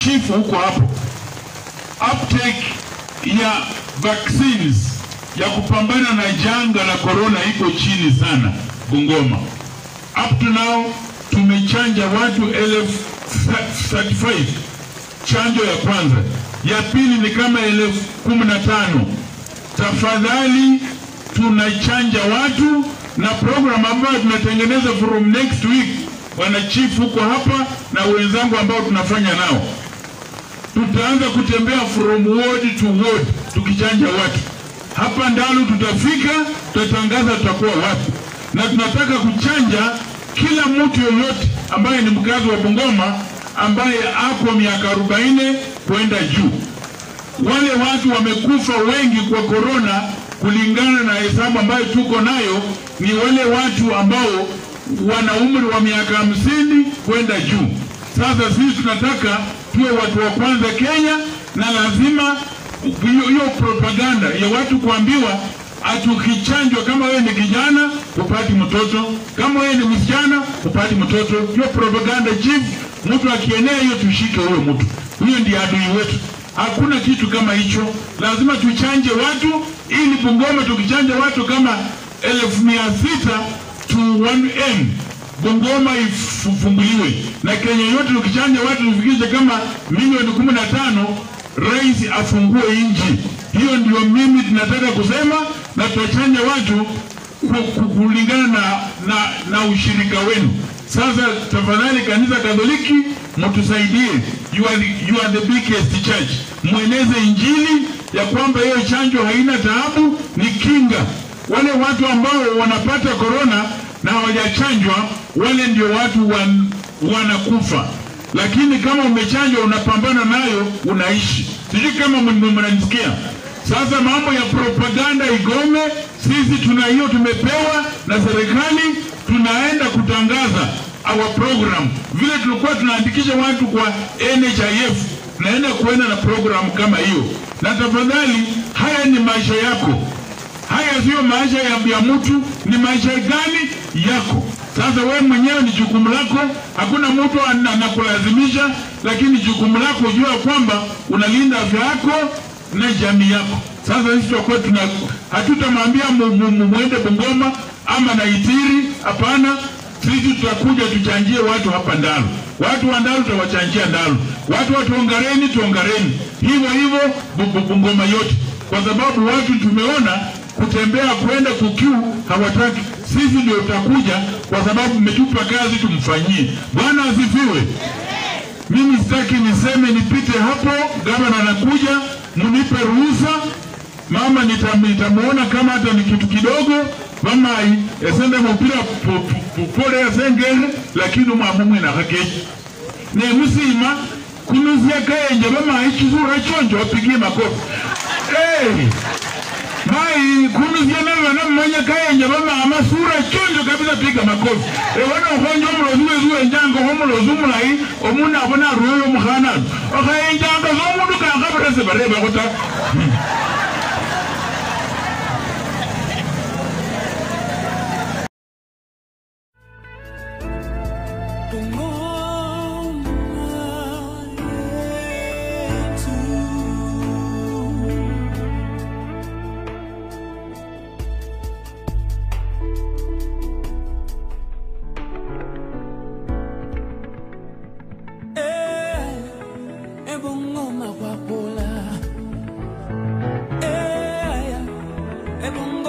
chief huko hapo, uptake ya vaccines ya kupambana na janga la corona iko chini sana Bungoma. Up to now tumechanja watu elfu 35 chanjo ya kwanza, ya pili ni kama elfu kumi na tano. Tafadhali tunachanja watu na program ambayo tunatengeneza from next week, bwana chief huko hapa na wenzangu ambao tunafanya nao, tutaanza kutembea from ward to ward tukichanja watu. Hapa Ndalu tutafika, tutatangaza tutakuwa wapi, na tunataka kuchanja kila mtu yoyote ambaye ni mkazi wa Bungoma ambaye ako miaka 40 kwenda juu. Wale watu wamekufa wengi kwa korona, kulingana na hesabu ambayo tuko nayo, ni wale watu ambao wana umri wa miaka hamsini kwenda juu. Sasa sisi tunataka tuwe watu wa kwanza Kenya, na lazima hiyo hiyo propaganda ya watu kuambiwa atukichanjwa, kama wewe ni kijana upati mtoto, kama wewe ni msichana upati mtoto. Hiyo propaganda chief, mtu akienea hiyo, tushike huyo mtu, huyo ndiye adui wetu. Hakuna kitu kama hicho, lazima tuchanje watu ili Bungoma tukichanja watu kama elfu mia sita to 1M Bungoma ifunguliwe na Kenya yote tukichanja watu tufikishe kama milioni kumi na tano rais afungue nchi. Hiyo ndio mimi tunataka kusema, na tutachanja watu ku- ku- kulingana na, na, na ushirika wenu. Sasa tafadhali, kanisa Katoliki mtusaidie, you are, the- you are the biggest church, mweneze injili ya kwamba hiyo chanjo haina taabu, ni kinga. Wale watu ambao wanapata korona na hawajachanjwa, wale ndio watu wan, wanakufa lakini kama umechanjwa unapambana nayo unaishi. Sijui kama mn- mnanisikia. Sasa mambo ya propaganda igome. Sisi tuna hiyo tumepewa na serikali, tunaenda kutangaza our program vile tulikuwa tunaandikisha watu kwa NHIF, naenda kuenda na program kama hiyo. Na tafadhali, haya ni maisha yako, haya sio maisha ya, ya mtu, ni maisha gani yako. Sasa wewe mwenyewe ni jukumu lako, hakuna mtu ana- anakulazimisha, lakini jukumu lako jua kwamba unalinda afya yako na jamii yako. Sasa sisi tutakuwa tuna hatutamwambia mu- mu- mu- muende Bungoma ama Naitiri, hapana. Sisi tutakuja tuchanjie watu hapa Ndalu, watu wa Ndalu tutawachanjia Ndalu, watu wa Tuongareni Tuongareni, hivyo hivyo Bu- Bu- Bungoma yote, kwa sababu watu tumeona kutembea kwenda kukiu hawataki. Sisi ndio tutakuja kwa sababu mmetupa kazi tumfanyie. Bwana asifiwe. Mimi sitaki niseme nipite hapo, gavana anakuja, mnipe ruhusa. Mama nitam- nitamuona kama hata ni kitu kidogo vamai esende mupira po- po- pole yasengere lakini umwamumwe nakakeji nemusima kunuzia kaenje vamai chisura chonjo wapigie makofi hey! mai kunuzia navana mmanya kaenje vamama sura chonjo kabisa piga makofi ewona ukhonja omulozi wezu wenjanga omulozi omulayi omundu abona aruyoyo omukhananu okhayenjanga somundu kakhabirese barebakho ta Ebongoma kwapola Eh, ebongoma